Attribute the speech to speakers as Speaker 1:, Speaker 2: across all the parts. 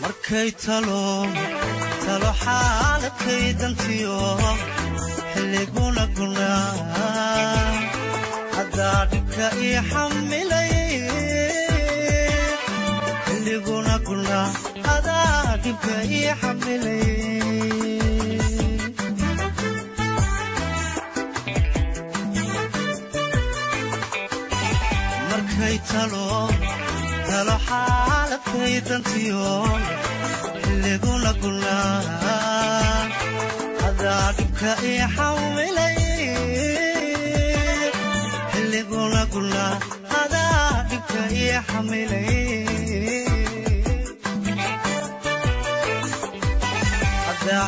Speaker 1: markay talo talo xaaladkay dantiyo xilliguna gunaa haddaa dhibka ii xamilay xilliguna gunaa hadaa dhibka ii xamilay markay talo talo xaaladkay dantiyo xilliguna gunaa hadaa dhibka ii xamilay xilliguna gunaa hadaa dhibka ii xamilay hadaa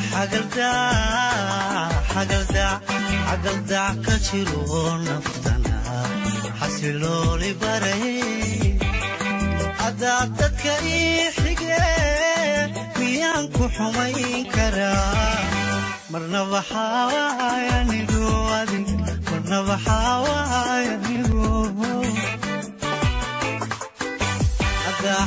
Speaker 1: xagaldac ka jiro naftana xasilooli baray haddaa dadka ii xige miyaan ku xumayn karaa marna waxaawaay anigu adig marna waxaawaay anigu haddaa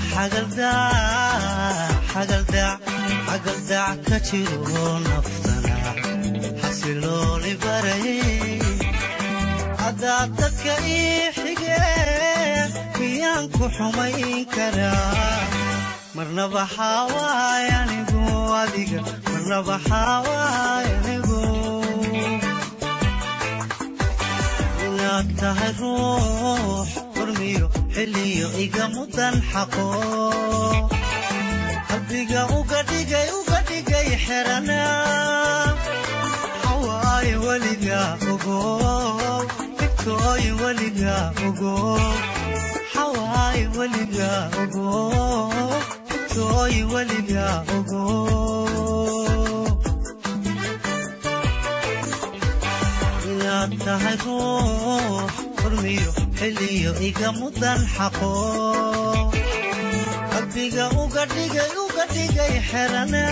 Speaker 1: xagaldac ka jiro naftana xasilooli baray haddaa dadka ii xige miyaan ku xumayn karaa marna waxaawaay anigu adiga marna waxaawaay anigu inaad tahay ruux hormiyo xilliyo iga mudan xaqo qalbiga uga dhigay uga dhigay xerana xawaaye weliga ogo igtooy weliga ogo xawaaye weliga ogo igtooy weliga ogo inaad tahay ruux hormiyo xilliyo iga mudan xaqo qalbiga uga dhigay uga dhigay xerana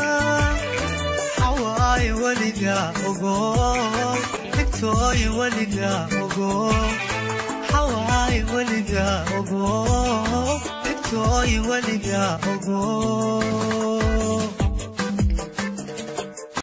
Speaker 1: xawaaye weliga ogo igtooy weliga ogo xawaaye weliga ogo igtooy weliga ogo